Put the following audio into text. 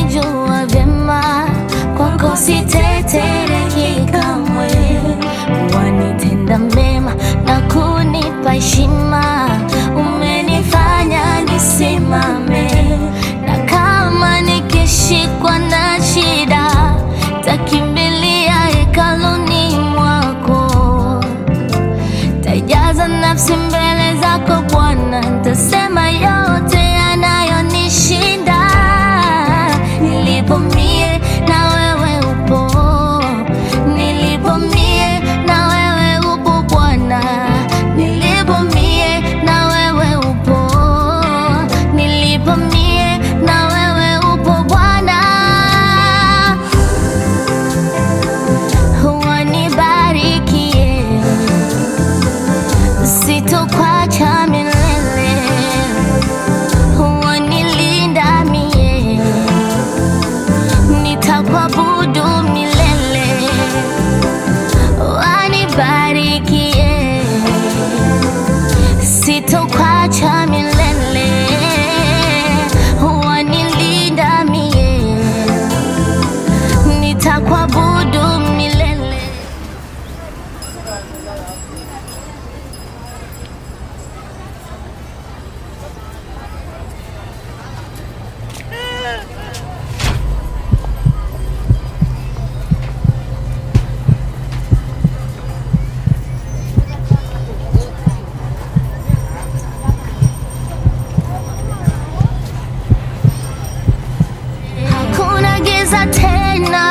unanijua vyema, kwako sitetereki kamwe. Wanitenda mema na kunipa heshima, umenifanya nisimame, na kama nikishikwa na shida, takimbilia hekaluni mwako Tajaza nafsi mbele zako Bwana, ntasema yote yanayonishinda. Nilipo mie na wewe upo, nilipo mie na wewe upo Bwana, nilipo mie na wewe upo, nilipo mie na wewe upo Bwana. Wanibarikie sitokwacha milele, wanilinda mie, nitakuabudu milele, wanibarikie, sitokwacha milele, wanilinda mie, nitakuabudu milele. Hakuna giza tena